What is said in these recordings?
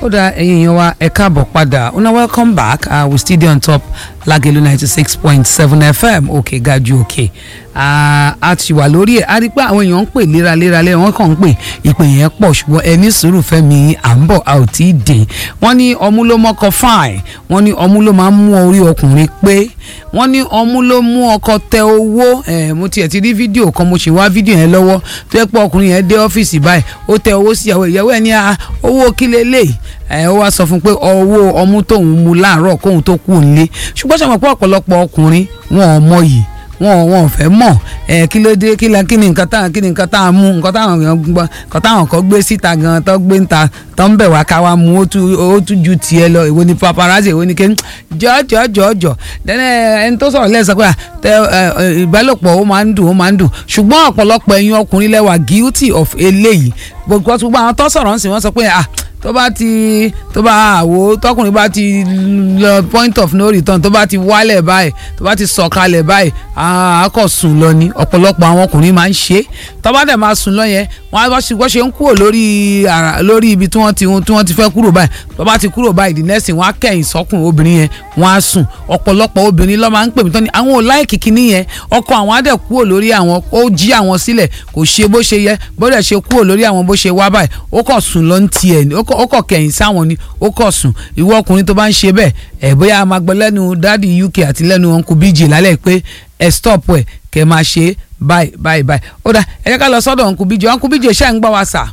ó dá ẹ̀yin èèyàn wa ẹ káàbọ̀ padà una welcome back uh, we still dey on top Lagelu ninety six point seven FM òkè gaju òkè a ti wà lórí ẹ̀ a rí i pé àwọn èèyàn ń pè léraléra lẹ́yìn wọ́n kàn ń pè ìpè yẹn pọ̀ ṣùgbọ́n ẹni sùúrù fẹ́mi à ń bọ̀ a ò tí ì dé wọ́n ní ọmú ló mọ́kọ fine wọ́n ní ọmú ló máa ń mú orí ọkùnrin pé wọ́n ní ọmú ló mú ọkọ tẹ owó ẹ̀ mo tiẹ̀ ti rí fídíò kan mo ṣì wá fídíò yẹn lọ́wọ́ tó yẹ pé ọkùnrin yẹn dé ọ́fíìsì báyìí ó tẹ owó sí ìyàwó ìyàwó ẹ̀ ní owó kílẹ̀ lè ẹ̀ ó wá sọ fún pé owó ọmú tóun mu láàárọ̀ kóun tó kú nílé ṣùgbọ́n ṣe mọ̀ pé ọ̀pọ̀lọpọ̀ ọkùnrin wọn ò mọ yìí wọn wọn ò fẹ́ mọ̀ ẹ kí ló dé kí la kí ni nǹkan táwọn kí ni nǹkan táwọn mú nǹkan táwọn èèyàn gbọ́ nǹkan táwọn kan gbé síta gan tó gbé ń ta tó ń bẹ̀ wá ká wá mú ó tún ju tiẹ̀ lọ èwo ni paparazzi èwo ni kéwìn jọ́jọ́jọ́jọ́ dẹ́nẹ́ ẹni tó sọ̀rọ̀ lẹ́sọ̀ pé tẹ ìbálòpọ̀ ó máa ń dùn ó máa ń dùn ṣùgbọ́n ọ̀pọ̀lọpọ̀ ẹ̀yin ọkùnrin lẹ́wà guilty of eléyìí gbogbo àwọn tó sọ̀rọ̀ ń sìn wọ́n sọ pé ah tó bá ti tó bá àwo tọkùnrin bá ti lọ point of no return tó bá ti wálẹ̀ báyìí tó bá ti sọ̀kalẹ̀ báyìí àákọ̀ sùn lọ ni ọ̀pọ̀lọpọ̀ àwọn ọkùnrin máa ń ṣe tó bá dẹ̀ máa sùn lọ yẹn wọ́n á ṣe wọ́n ṣe ń kúrò lórí lórí ibi tí wọ́n ti tí wọ́n ti fẹ́ kúrò báyìí tó bá ti kúrò báyìí the next thing wọ́n á kẹ̀yìn sọ́kùn obìnrin yẹn wọ́n á sùn ọ̀pọ̀lọpọ̀ obìnrin ló máa ń pè mí tán ni àwọn ò láìkì kíní yẹn ọkọ àwọn á dẹ̀ kúrò lórí àwọn ó jí àwọn sílẹ̀ kò ṣe bó ṣe yẹ bó dẹ̀ ṣe kúrò lórí àwọn bó ṣe wá báyìí ó kọ̀ sùn lọ ń tiẹ̀ ó kọ̀ kẹ̀yìn sáwọn ni ó kọ̀ sùn ìwọ ọkùnrin tó bá ń ṣe bẹ́ẹ̀ ẹ̀ bóyá a máa gbọ́ lẹ́nu dáàdi UK àti lẹ́nu uncle BJ lálẹ́ pé ẹ stop ẹ̀ kẹ́ máa ṣe báyìí báyìí báyìí ó dà ẹ jẹ́ ká lọ sọ́dọ̀ uncle BJ uncle BJ ṣáà ń gbọ́ wa sà.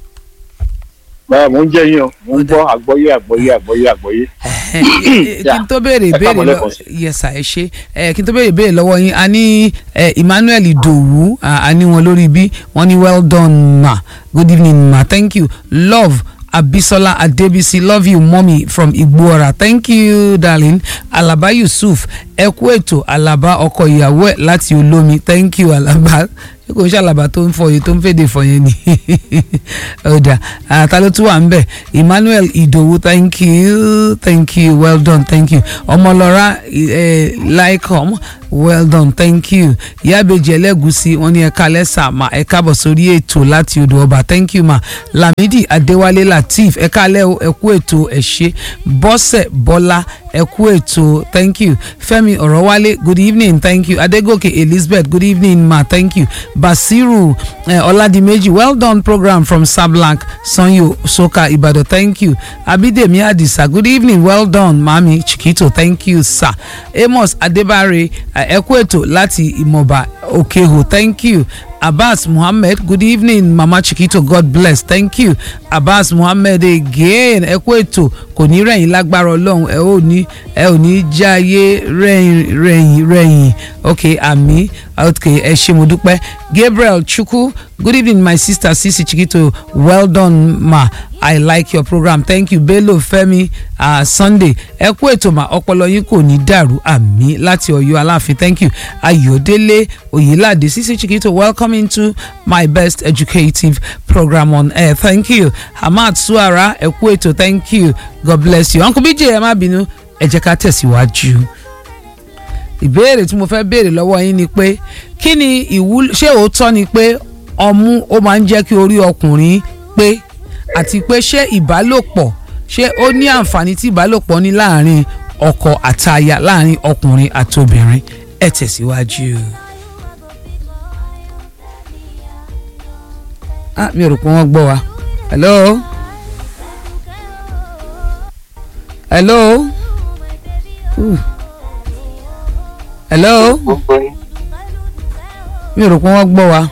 báyà mò ń jẹ́ yín o mò ń gbọ́ àgbọ́yé àgbọ́yé àgbọ́yé àgbọ́yé. kí n tó béèrè ìbéèrè lọ yẹsà ẹ ṣe kí n tó béèrè ìbéèrè lọ́wọ́ yín a ní Emmanuel Idowu a ní wọn lórí bí wọ́n ní well done ma good evening ma thank you love Abisola Adebisi love you mommy from Igboora thank you darling Alaba Yusuf ẹ kú ètò Alaba ọkọ ìyàwó ẹ láti olómi thank you Alaba ṣé kò ń ṣàlàbà tó ń fọ yìí tó ń fèdè fọ yẹn ni ọ̀dà àtà ló tún wà ń bẹ̀ Emmanuel Idowu thank you thank you well done thank you ọmọlọ́ra laikom well done thank you ìyábẹ̀jẹ̀ ẹlẹ́gùsí wọn ní ẹ̀ka lẹ́sà mà ẹ̀ka bọ̀ sórí ètò láti odò ọba thank you ma Lamidi Adéwálé Lateef ẹ̀ka alẹ́ ẹ̀kú ètò ẹ̀ṣẹ́ Bọ́sẹ̀ Bọ́lá ẹ̀kú ètò thank you Fẹ́mi Ọ̀rọ̀wálé good evening thank you Adégòkè Elizabeth good evening ma thank you Basiru Ọládìméjì uh, well done program from Sablank Sanyo Soka Ibadan thank you Abidemi Adisa good evening well done mami Chikito thank you sir Amos Adébárè ẹ kú ètò láti Ìmọ̀ba Òkèhò thank you Abbas Muhammed good evening Mama Chikito God bless thank you Abbas Muhammed again ẹ kú ètò kò ní rẹ̀yìn lágbára Ọlọ́run ẹ ò ní ẹ ò ní jáyé rẹ̀yìn rẹ̀yìn rẹ̀yìn ok àmì ok ẹ ṣé mo dúpẹ́ Gabriel Chukwu good evening my sister Sisi Chikito well done ma I like your program thank you Bello Femi uh, Sunday ẹ kú ètò mà ọpọlọ yín kò ní dàrú àmì láti Ọ̀yọ́ Aláàfin thank you Ayọ̀délé Oyèládé Sisi Chikito welcome into my best educative program on air thank you Hamad Suara ẹ kú ètò thank you God bless you uncle BJ ẹ má bínú ẹ jẹ́ ká tẹ̀síwájú ìbéèrè tí mo fẹ́ béèrè lọ́wọ́ yín ni pé kí ni ìwúlò ṣé òótọ́ ni pé ọmú ó máa ń jẹ́ kí orí ọkùnrin pé àti pé ṣé ìbálòpọ̀ ṣé ó ní àǹfààní tí ìbálòpọ̀ ní láàrin ọkọ àtaya láàrin ọkùnrin àti obìnrin ẹ tẹ̀síwájú. ah mi ò rò pé wọ́n gbọ́ wa hello hello uh. hello mi ò rò pé wọ́n gbọ́ wa.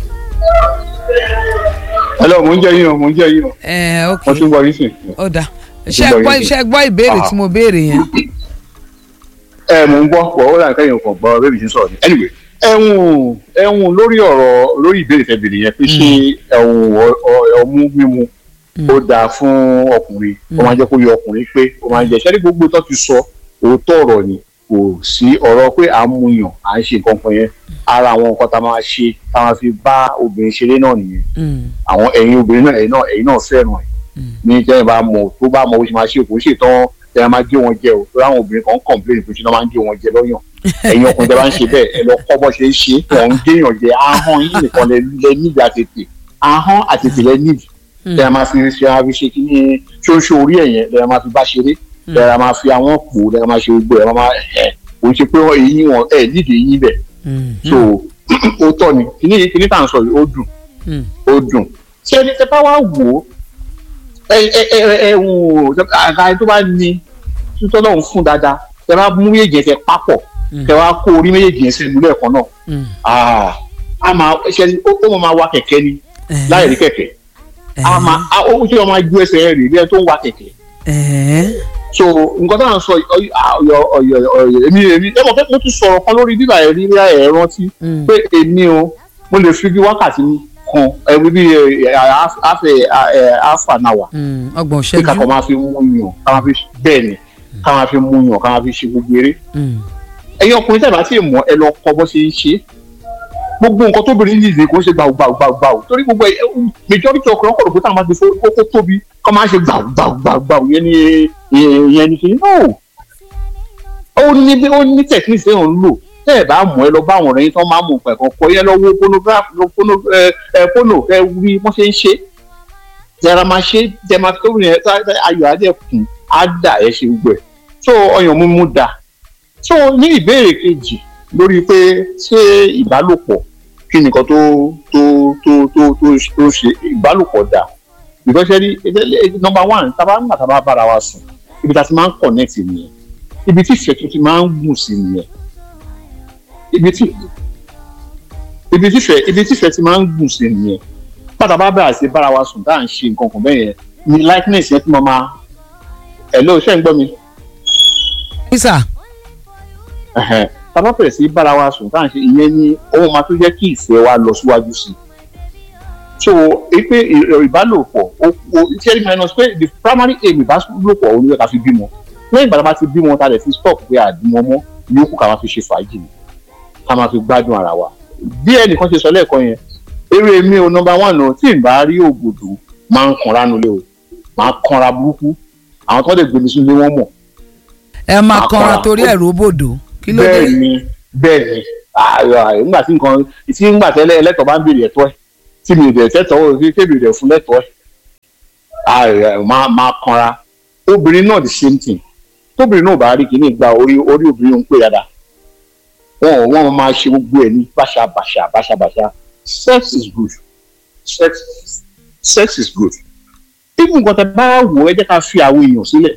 hello mo ń jẹ́ yín o mo ń jẹ́ yín o. ẹ ok mo tún gbọ́ yín sìn. ó dà ṣe gbọ́ ṣe gbọ́ ìbéèrè tí mo béèrè yẹn. ẹ mo ń gbọ́ pọ̀ ó dàn kẹ́yìn ọkàn gbọ́ bébí sí sọ̀rọ̀ ni anyway ẹ̀hún ẹ̀hún lórí ọ̀rọ̀ lórí ìbéèrè tẹ́ béèrè yẹn pé ṣé ẹ̀hún ọmú mímu ó dáa fún ọkùnrin ó máa ń jẹ́ kó yọ ọkùnrin pé ó máa ń jẹ́ ṣẹ́rí gbogbo tó ti sọ òótọ́ ọ̀rọ̀ ni kò sí ọ̀rọ̀ pé à ń mu yàn à ń ṣe nǹkan kan yẹn ara àwọn nǹkan tá a máa ṣe tá a máa fi bá obìnrin ṣeré náà nìyẹn àwọn ẹ̀yin obìnrin náà ẹ̀yin náà ẹ̀yin náà fẹ́ràn ẹ̀ ní jẹ́yìn bá mọ̀ tó bá mọ̀ bó ṣe máa ṣe kò ṣe tán ẹ máa gé wọn jẹ o tó láwọn obìnrin kan ń complain pé ṣe náà máa ń gé wọn jẹ lọ́yàn ẹ̀yin ọkùnrin tẹ́ bá ń ṣe bẹ́ẹ̀ ẹ lọ kọ́ bọ́ ṣe ń ṣe wọn ń géèyàn jẹ ahọ́n yín nìkan lẹ níbi àtètè ahọ́n àtètè lẹ níbi lẹ́yìn máa fi ṣe máa fi ṣe kí ní ṣóńṣó orí ẹ̀ yẹn lẹ́yìn máa fi bá ṣeré lẹ́yìn máa fi àwọn pò lẹ́yìn máa ṣe gbogbo ẹ̀ máa ẹ̀ kò ń ṣe pé eyín wọn ẹ̀ nídìí eyín bẹ̀ so ó tọ́ ni kíní kíní tá à ń sọ yìí ó dùn ó dùn ṣé ẹni tẹ bá wá wò ó ẹ ẹ ẹ ẹ wò ó àga tó bá ní títọ́ náà ń fún dáadáa tẹ bá mú méjèèjì yẹn tẹ papọ̀ tẹ wá kó orí méjèèjì yẹn sínú lẹ́ẹ̀kan náà a máa ṣe ó máa wa kẹ̀kẹ́ ni láì rí kẹ̀kẹ́ a máa ó ṣe máa ju ẹsẹ̀ rẹ̀ rí ẹ tó ń wa kẹ̀kẹ́ so nǹkan tó à ń sọ ọyọ ọyọ ọyọ èmi èmi ẹ mọ̀ pé mo ti sọ̀rọ̀ kan lórí bíbá ẹ̀ rí ẹ̀ rántí pé èmi o mo lè fi bí wákàtí kan ẹ̀wí bí half an hour ọgbọ̀n ṣẹ́jú pé kàkọ́ máa fi mú yàn ká máa fi bẹ́ẹ̀ ni ká máa fi mú yàn ká máa fi ṣe gbogbo eré ẹ̀yin ọkùnrin tẹ̀ bá ti mọ̀ ẹ lọ kọ́ bó ṣe ń ṣe gbogbo nǹkan tóbìnrin yìí ṣe kò ń ṣe gbàù gbàù gbàù gbàù torí gbogbo majority ọkùnrin ọkọ̀ òkúta máa ti fo kókó tóbi kọ́ máa ṣe gbàù gbàù gbàù gbàù yẹn ni yẹn ni kìíní no ó ní ó ní technique ṣé òun lò tẹ́ ẹ̀ bá mọ̀ ẹ lọ bá àwọn ọ̀rẹ́ yín tán máa mọ̀ pẹ̀kọ́ kọ́ yẹn lọ wo polo ẹ wí wọ́n ṣe ń ṣe jẹra máa ṣe jẹ máa tó yẹn ayọ̀ adé kùn á dà ẹ ṣe gbẹ so ọyàn mímú da so ní ìbéèrè kejì lórí pé ṣé ìbálòpọ̀ kí nìkan tó tó tó tó tó tó ṣe ìbálòpọ̀ dà because ẹni number one tábà ń gbà tábà bára wa sùn ibi tá a ti máa ń connect nìyẹn ibi tí ìfẹ́ tó ti máa ń gùn sí nìyẹn ibi tí ibi tí ìfẹ́ ibi tí ìfẹ́ ti máa ń gùn sí nìyẹn pátá bá bẹ̀rẹ̀ sí bára wa sùn tá à ń ṣe nǹkan kan bẹ́ẹ̀ yẹn ni likeness yẹn ti máa máa ẹ̀ ló ṣe ń gbọ́ mi. sísà. tábà bẹ̀rẹ̀ sí bára wa sùn tá à ń ṣe ìyẹn ni ohun máa tó jẹ́ kí ìfẹ́ wa lọ síwájú sí i so pé ìbálòpọ̀ o ṣe minus pé the primary aim ìbálòpọ̀ òun ló yẹ ká fi bímọ lẹ́yìn ìgbà tá a bá ti bímọ tá a lè fi stop pé àdìmọ mọ́ yòókù ká máa fi ṣe fàájì ká máa fi gbádùn ara wa bí ẹnìkan ṣe sọ lẹ́ẹ̀kan yẹn eré mi ò nọmba one o tí n bá rí ògòdò máa ń kanra nulẹ̀ o máa kanra burúkú àwọn tó lè gbèmí sí ilé wọn mọ̀. ẹ máa kanra torí ẹ̀rọ bòdò kí ló dé. bẹ́ẹ̀ ni bẹ́ẹ̀ ni nígbà tí nǹkan tí nígbà tẹ́lẹ̀ ẹlẹ́tọ̀ bá ń béèrè ẹ̀tọ́ ẹ̀ tí mi ò dẹ̀ tẹ́tọ̀ ó fi kébì rẹ̀ fún lẹ́tọ̀ ẹ̀ máa kanra obìnrin náà the same thing tóbìnrin náà bá rí kíní gba orí orí obìnrin ń pè dáadáa wọn wọn máa ṣe gbogbo ẹ̀ ní báṣabàṣà báṣabàṣà sex is good sex sex is good even nǹkan tẹ bá wò ẹ jẹ́ ká fi àwọn èèyàn sílẹ̀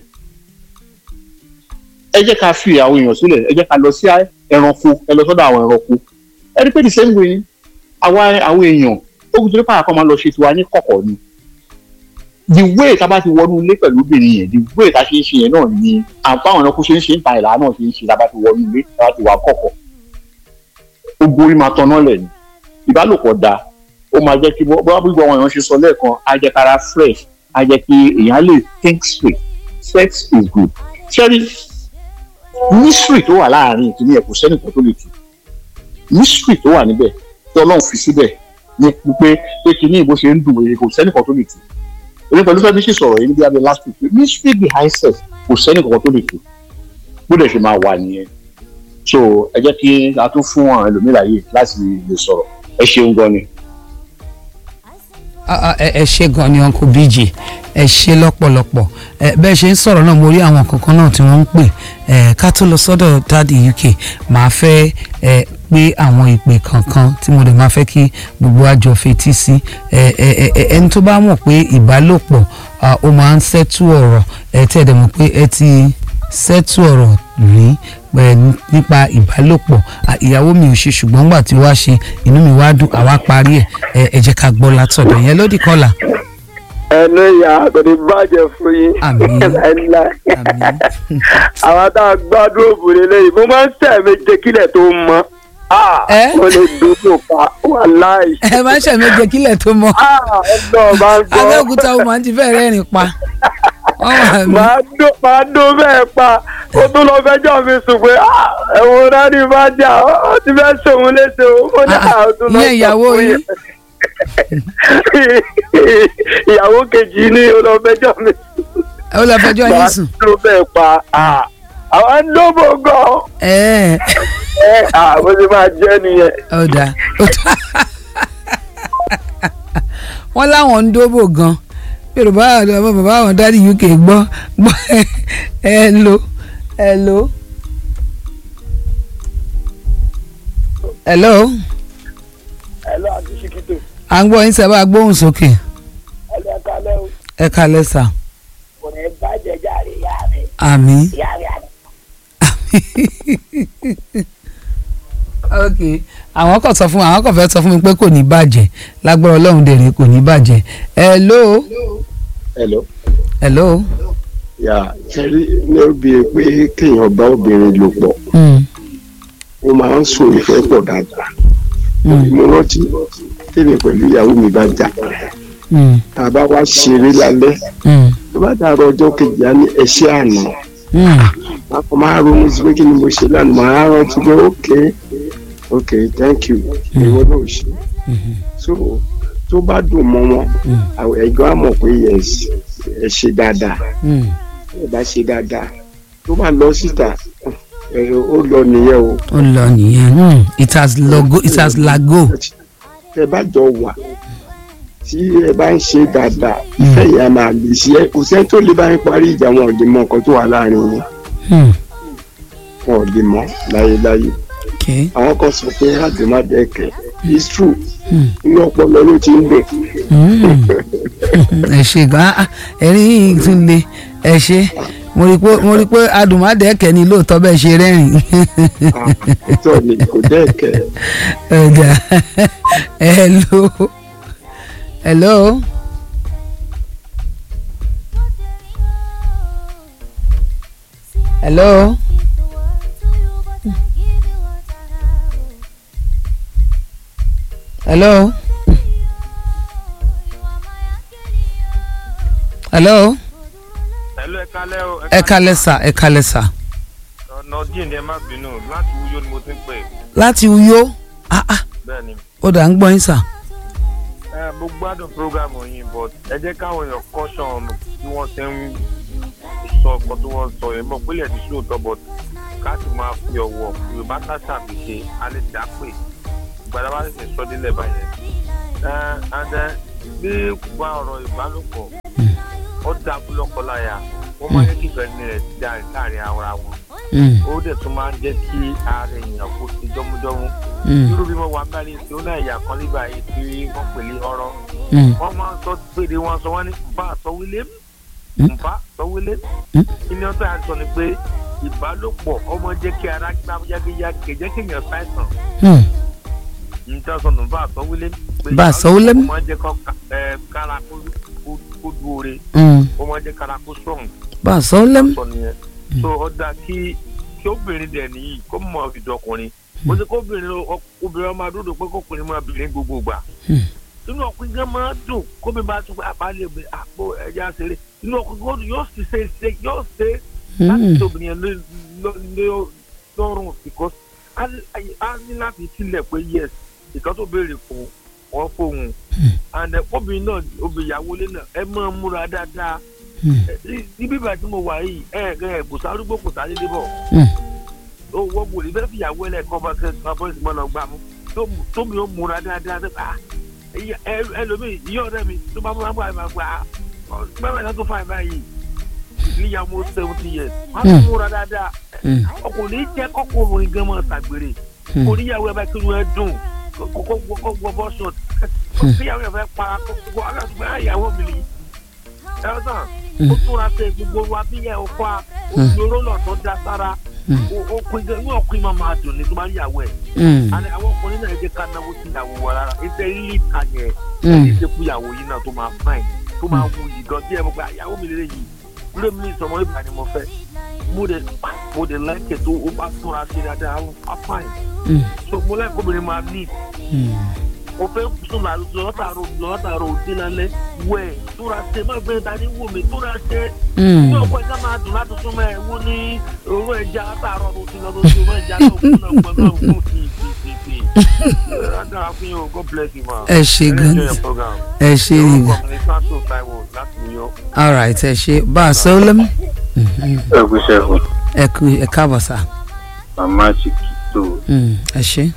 ẹ jẹ́ ká fi àwọn èèyàn sílẹ̀ ẹ jẹ́ ká lọ sí ẹranko ẹ lọ sọ́dọ̀ àwọn ẹranko ẹ rí pé the same way àwa àwọn èèyàn ó kù tó nípa àkọ́ máa lọ ṣe tiwa ní kọ̀kọ̀ ni the way tá a bá ti wọnú ilé pẹ̀lú obìnrin yẹn the way tá a ṣe ń ṣe yẹn náà ni àpá àwọn ẹranko ṣe ń ṣe ń ta ìlà náà ṣe ń ṣe tá a bá ti wọnú ilé tá a bá ti wà kọ̀kọ̀ gbogbo orí máa tọ́nà lẹ̀ ni ìbálòpọ̀ da ó máa jẹ́ kí bọ́lá bí àwọn èèyàn ṣe sọ lẹ́ẹ̀kan á jẹ́ kára fresh á jẹ́ kí èèyàn lè think straight sex is good ṣẹ́rí mystery tó wà láàrin ìkíní ẹ̀ kò sẹ́nìkan tó lè tù mystery tó wà níbẹ̀ tí ọlọ́run fi síbẹ̀ ní pípé pé kíní ìbò ṣe ń dùn èyí kò sẹ́nìkan tó lè tù èmi pẹ̀lú fẹ́ẹ́ bí sì sọ̀rọ̀ yìí níbi abẹ́ last week pé mystery behind sex kò sẹ́nìkan tó lè tù bó dẹ̀ ṣe máa wà nìyẹn so ẹ jẹ́ kí a tún fún àwọn ẹlòmíràn yìí láti lè sọ̀rọ̀ ẹ ṣeun gan ni. ẹ ṣe gan ni uncle bj ẹ ṣe lọ́pọ̀lọpọ̀ bẹ́ẹ̀ ṣe ń sọ̀rọ̀ náà mo rí àwọn kankan náà tí wọ́n ń pè ká tó lọ sọ́dọ̀ dáàdi uk màá fẹ́ pé àwọn ìpè kankan tí mo dẹ̀ máa fẹ́ kí gbogbo àjọ fetí sí ẹni tó bá mọ̀ pé ìbálòpọ̀ ó máa ń ṣẹ́tù ọ̀rọ̀ ẹ tí ẹ dẹ̀ mọ̀ pé ẹ ti ṣẹ́tù ọ̀rọ̀ rí nípa ìbálòpọ̀ ìyàwó mi ò ṣe ṣùgbọ́n nígbà tí wàá ṣe inú mi wá dùn àwa parí ẹ̀ ẹ jẹ́ ká gbọ́ látọ̀dọ̀ yẹn lódì kọ́là. ẹnu ìyá kò ní bàjẹ́ fún yín Àmín. láíláí Àmín. àwọn tá a gbádùn òbúrò lẹ́yìn mo máa ń tẹ̀ méje kílẹ̀ tó mọ́ Ẹ́? ó lè dúró pa wàláì ẹ máa ń ṣẹ̀mẹ́jẹ kílẹ̀ tó mọ́ ẹ̀dọ̀ máa ń gbọ́ abẹ́òkúta ó máa ń ti fẹ́ rẹ́rìn pa wọ́n wà mí. máa dó máa dó bẹ́ẹ̀ pa ó tún lọ fẹjọ́ mi sùn pé "Ah, ẹ̀wọ̀n rání bá jà ó ti fẹ́ sòun léṣe o ó ní Ah, àwọn tó lọ ìyẹn ìyàwó sọ fún yín? yẹn. ìyàwó kejì ní ó lọ fẹjọ́ mi sùn ó lọ fẹjọ́ yín sùn. máa dó bẹ́ẹ̀ pa Ah, àwọn ń dóbò gan ẹ ẹ àwọn ti máa jẹ́ nìyẹn. ó dáa ó dáa wọ́n láwọn ń dóbò gan yorùbá àwọn bàbá àwọn dáàdi uk gbọ́ gbọ́ ẹ lo ẹ lo. hello. hello àti ṣìkìtò à ń gbọ́ yín sábà gbóhùn sókè ẹlẹ́ kalẹ́ o ẹ kalẹ̀ sà kò ní bàjẹ́ jáde ìyá mi àmì. ìyá mi àná. ok àwọn kan sọ fún àwọn kan fẹ́ sọ fún mi pé kò ní bàjẹ́ lágbára ọlọ́run dèrè kò ní bàjẹ́ hello. hello. hello. yà sẹ́rí ní obì pé kéèyàn bá obìnrin lò pọ̀ Mm. ó máa ń sùn ìfẹ́ pọ̀ dáadáa Mm. mo rántí tèmi pẹ̀lú ìyàwó mi bá jà Mm. tá a bá wá ṣeré lálẹ́ Mm. tó bá dàrọ ọjọ́ kejì á ní ẹṣẹ́ àná Mm. a kò máa ronú sí pé kí ni mo ṣe lánàá màá rántí pé ok ok thank you ìwọ náà ò ṣe so tó bá dùn mọ́ wọn àwọn ẹ̀gbọ́n á mọ̀ pé yes ẹ ṣe dáadáa Mm. ẹ bá ṣe dáadáa tó bá lọ síta ẹ ó lọ nìyẹn o ó lọ nìyẹn Mm. it has logo it has lago. tẹ bá jọ wà tí ẹ bá ń ṣe dáadáa ìfẹ́ yẹn á máa lè ṣe é kò sẹ́ni tó lè bá yín parí ìjà wọn ò lè mọ nǹkan tó wà láàrin yín Mm. wọn ò lè mọ láyéláyé okay. àwọn kan sọ pé àdèmádẹ́kẹ̀ it's true Mm. inú ọpọlọ ló ti ń dùn Mm. ẹ ṣe gan ah, ẹ̀rín yìí tún le ẹ ṣe mo rí i pé mo rí i pé adùnmádẹ́kẹ̀ ni lóòótọ́ bẹ́ẹ̀ ṣe rẹ́rìn. tó ní kò dẹ́kẹ̀ ẹ̀dá hello hello. hello. hello. hello. Hello, ẹ kálẹ́ o. ẹ kalẹ̀ sà ẹ kalẹ̀ sà. ọ̀nà díẹ̀ ni ẹ má bínú láti wúyọ ni mo ti ń pè. láti Uyo ah ah bẹ́ẹ̀ ni ó dà ń gbọ́ yín sà. ẹ mo gbádùn programu yín but ẹ jẹ́ káwọn èèyàn caution bí wọ́n ṣe ń sọ ọkọ tí wọ́n sọ yẹn mọ̀ pílẹ̀ ti sóòótọ́ but ká sì máa fi ọ̀wọ̀ yorùbá ká ṣàfiṣe alẹ́ dá pè gbàdá bá sì sọ délẹ̀ báyẹn. ẹ and then bí wà ọ̀rọ̀ ìbálòpọ̀ ó dá lọ́kọláya wọ́n máa ń yẹ kí ìfẹ́ ní rẹ̀ dá láàrin ara wọn Mm, ó dẹ̀ tún máa ń jẹ́ kí ara èèyàn kó ti jọ́mújọ́mú mm, irú bí mo wà báyìí tí ó náà ìyá kan nígbà yìí tí wọ́n pè ní ọ̀rọ̀ mm, wọ́n máa ń sọ péde wọn sọ wọ́n ní nfa sọwílé Mm. nfa sọwílé Mm. ilé ọ̀tọ̀ àti sọ ni pé ìbálòpọ̀ ọmọ jẹ́ kí ara gbá yágéyágé jẹ́ kí èèyàn ṣàìsàn mm. níta sọ nfa sọwílé pé Bá a sọwílé mú? ó máa ń jẹ́ kó ẹ, kára kó kó- kó dúore Mm. ó máa ń jẹ́ kára kó strong bá a sọ lẹ́mú. sọ nìyẹn so ó dáa kí kí obìnrin dẹ̀ nìyí kó mọ ìdọkùnrin bó ṣe kó obìnrin ọ- obìnrin ọmọ adúdò pé kó ọkùnrin máa bìnrin gbogbo gbà Hmm. inú ọkùnrin gan máa dùn kó mi bá tún pé àbálẹ̀ obìnrin àpò ẹja ṣeré inú ọkùnrin gan yóò sì ṣe ṣe yóò ṣe láti Mm, ṣe obìnrin yẹn lé- lọ- lé- lọ́rùn because a ní- a ní láti tilẹ̀ pé yes ìkan tó béèrè fún wọn fóun and eh, obìnrin náà obìnrin ìyàwó ilé náà ẹ máa múra dáadáa mm, níbí ìgbà tí mo wà yìí ẹ ẹ kò sárúgbó kò sáré débọ̀ mm. ó wọ́n wò ní bẹ́ẹ̀ fi ìyàwó ẹlẹ́ẹ̀kan bá kẹ́ ẹ bọ́ ìsìnkú náà gbà mú tó- tómi ó múra dáadáa bẹ́ẹ̀ ah ìyá- ẹ- ẹlòmíì ìyá ọ̀rẹ́ mi tó bá múra múra máa gbà á bẹ́ẹ̀ náà tó fà ẹ̀ báyìí níyàwó seventy years wọ́n á Mm. múra dáadáa Mm. ọkùnrin jẹ́ kọ́kùnrin gan máa ṣàgbèrè Mm. kò níyàwó ẹ bá kí wọ́n dùn kó kó kó wọ bọ́ṣọ̀t kíyàwó ẹ fẹ́ pa kó kó aláàtúgbà ìyàwó mi nìyí ẹ̀rọ sàn ó túnra ṣe gbogbo wa bí yẹ ọkọ a ó Mm. fi orólọ̀ tó dá sára Mm. ó- ó pin gan ní ọkùnrin máa máa dùn ní tó bá yàwó ẹ̀ Mm. àní àwọn ọkùnrin náà jẹ́ ká náwó sí ìyàwó wa rárá iṣẹ́ rílì ta yẹn Mm. ẹni ṣe fún ìyàwó yìí náà tó máa fáìn tó máa wù yìí gan tí ẹ mọ̀ pé àyàwó mi lélẹ̀ yìí lórí mi ìsọmọ ìgbà ni mo fẹ́ mo dẹ̀ mo dẹ̀ lẹ́kẹ̀ tó ó bá túnra ṣe dáadáa á fáìn Mm. so mo lẹ́kọ̀ọ́ obìnrin máa ní Mm. mo fẹ́ sùn lọ́tàrọ̀ lọ́tàrọ̀ òdì lálẹ́ wẹ̀ túnra ṣe má gbé dání wò mí túnra ṣe Mm. ní ọkọ ẹja máa dùn láti súnmọ́ ẹ wọ́n ní owó ẹja látàárọ̀ ló ti lọ lọ sí owó ẹja náà fún náà gbọ́n náà fún ti ti ti ti. dára fún yín o god bless you ma. ẹ ṣe gan enjoy your program. ẹ ṣe nìyẹn orúkọ mi ní sanso taiwo láti new york. alright ẹ ṣe bá a sọ lẹ́mú. ẹ kú sẹ́fù ẹ kú ẹ káàbọ̀ sà. màmá chiquito Mm, ẹ ṣe.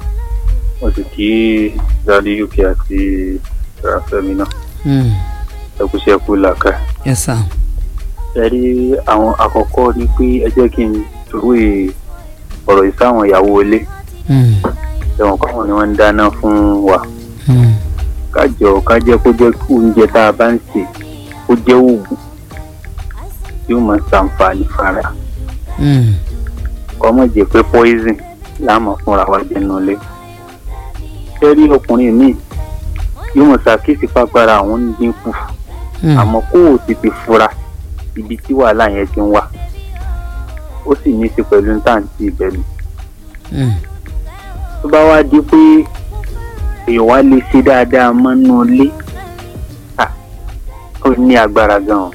wọ́n ti kí dadi uk àti rafẹ́mi náà Mm. ẹkúṣẹ́ kú làkà. yes sir. ẹ rí àwọn àkọ́kọ́ ni pé ẹ jẹ́ kí n tòwé ọ̀rọ̀ yìí sáwọn ìyàwó ilé Mm, ẹ̀wọ̀n káwọn ni wọ́n ń dáná fún wa mm, kájọ kájẹ́ kó jẹ́ kí oúnjẹ tá a bá ń sè kó jẹ́ oògùn tí ó máa ṣàǹfààní fara mm, kọ́ mọ̀ jẹ́ pé poison láàmú fúnra wa jẹnu lé. ẹ rí ọkùnrin míì yóò mọ̀ ṣàkíyèsí pàgbára àwọn ń dínkù mm, àmọ́ kó o tètè fura ibi tí wàhálà yẹn ti ń wà ó sì ní í ṣe pẹ̀lú táǹtì ìbẹ̀lú mm, tó bá wá di pé èèyàn wá lè ṣe dáadáa mọ́nú ilé à, ó ní agbára gan-an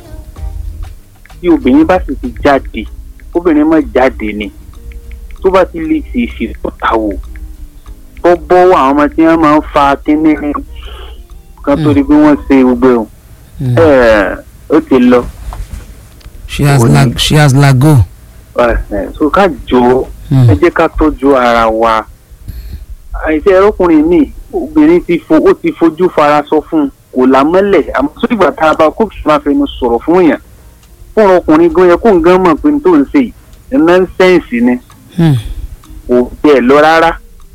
tí obìnrin bá sì ti jáde obìnrin má jáde ni tó bá ti lè ṣe ìṣètòta wò tó bọ́wọ́ àwọn ọmọ tí wọ́n máa ń fa kínní kan tó di pé wọ́n ṣe gbogbo ẹ̀ mm. ẹ̀ ó ti lọ. she has Òní. lag she has lago. ẹ̀ ẹ̀ so ká jọ Mm, ẹ jẹ́ ká tọ́jú ara wa àìsí ẹrọkùnrin mi obìnrin ti fo ó ti fojú fara sọ fún un kò lámọ́lẹ̀ àmọ́ tó ìgbà tá a bá kó kìí máa fẹnu sọ̀rọ̀ fún yàn fún ọkùnrin gan yẹ kó ń gan mọ̀ pé n tó ń ṣe yìí nọ́ńsẹ̀nsì ni mm, kò bẹ́ẹ̀ lọ rárá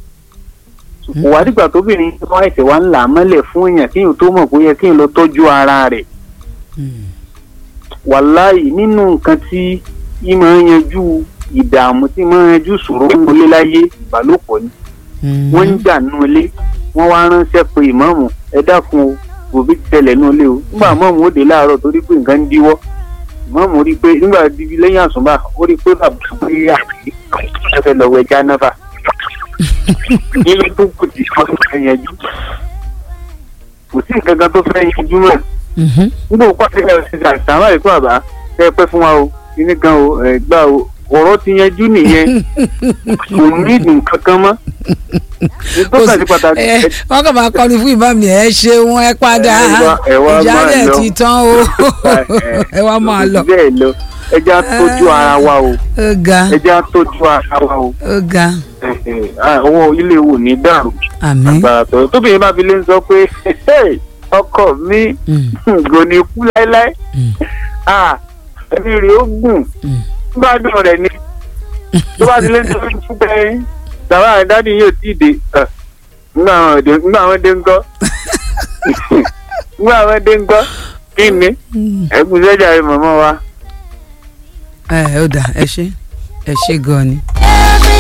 kò wá dìgbà tóbìnrin wọn ẹsẹ̀ wa ń là á mọ́lẹ̀ fún yàn kéèyàn tó mọ̀ pé ó yẹ kéèyàn lọ tọ́jú ara rẹ̀ mm, wàláì nínú nǹkan tí yìí máa ń yanjú ìdààmú tí máa ń yanjú ìṣòro ń wọlé láyé ìbálòpọ̀ ni mm. wọ́n ń jà nínú ilé wọ́n wá ránṣẹ́ pé ìmáàmù ẹ dákun o òbí ti tẹ̀lẹ̀ nínú ilé o nígbà ìmáàmù ó dé láàárọ̀ torí pé nǹkan ń díwọ́ ìmáàmù rí i pé nígbà bíbí lẹ́yìn àsùnbà ó rí i pé bàbá pé àti fẹ́ lọ wẹ jánáfà nínú tó kù tí wọ́n fẹ́ yanjú kò sí nǹkan kan tó fẹ́ yanjú mọ́ Mhm, nígbà òkú àti ẹ̀rọ ṣe àṣàmà ìkú àbá ẹ pẹ́ fún wa o kíní kan o ẹ gbà o ọ̀rọ̀ ti yanjú nìyẹn kò ní nǹkan kan mọ́ nítorí àti pàtàkì ẹ wọn kàn máa kọrin fún ìbámu ni ẹ ṣeun ẹ padà Ẹ wá- ẹ wá máa ìjálẹ̀ lọ. ti tán o ẹ wá máa lọ bẹ́ẹ̀ lọ ẹ jẹ́ á tọ́jú ara wa o ó ga ẹ jẹ́ á tọ́jú ara wa o ó ga ẹ, ẹ, ah, owó ilé wò ní dàrú àmín àgbàrá tó tóbìnrin bá fi lé ń sọ pé "Hey, ọkọ mi Mm, kò ní kú láéláé mm, Ah, ẹbí rẹ̀ ó gùn mm. gbádùn rẹ̀ ni tó bá ti lé ń sọ fún pé bàbá rẹ̀ dádì yóò tí ì dé Ah, nígbà àwọn dé nígbà àwọn dé ńkọ́ nígbà àwọn dé ńkọ́ kí ni Mm. ẹkùn sẹ́jà rẹ̀ mọ̀mọ́ wa. ẹ ó dà ẹ ṣe ẹ ṣe gan ni.